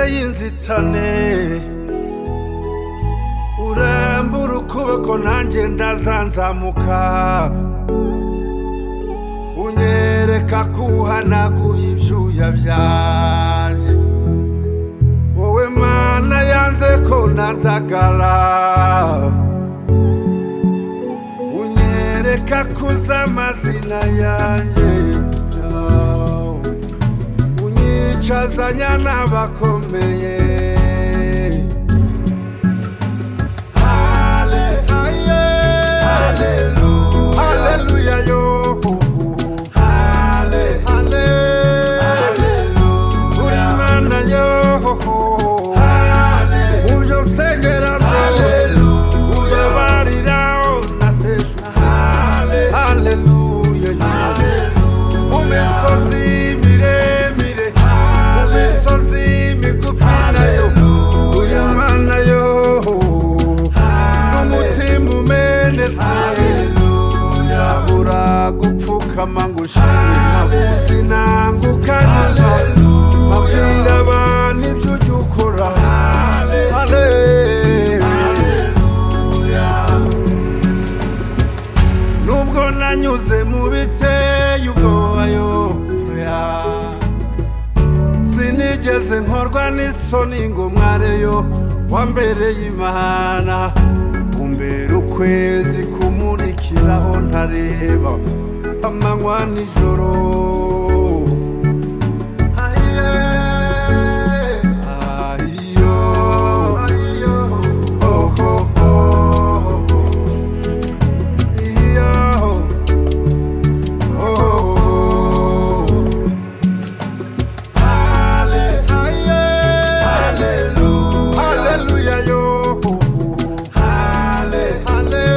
y'inzitane urambura ukuboko nanjye ndazanzamuka unyereka ko uhanaguye ibyuya byanjye wowe mana yanze ko nadagara unyereka ko uzi amazina yanjye unyicazanya n'abakomeye hale aye haleluya haleluya yo hale hale haleluya uri mana yo hale uje nsengera byose ubabarira unateshuka haleluya mu misozi miremire mu misozi migufi nayo uyu mwana yo n'umutima umenetse sinzabura gupfukama ngo ushime nkavuzi nangukanira abwira abantu ibyo ujya ukora nubwo nanyuze mu biteye ubwobayo sinigeze nkorwa n'isoni ngo mwareyo wambereye imana umbera ukwezi kumurikiraho ntareba amanywa nijoro Aye, ayo, oh, oh, oh, iyo, oh, oh, oh. Ale- aye. Hallelujah, yo. Ale- ale.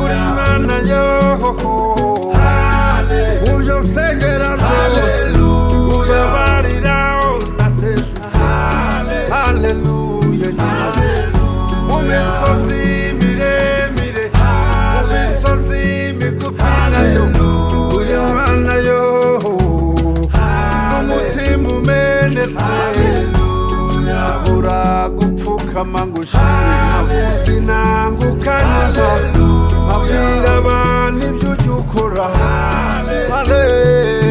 Uri Imana, yo. uje unsengera byose ubabarira unateshuka haleluya mu misozi miremire mu misozi migufi nayo uyu mwana yo n'umutima umenetse sinzabura gupfukama ngo ushime nkavuzi nangukanira abwira abantu ibyo ujya ukora Hale-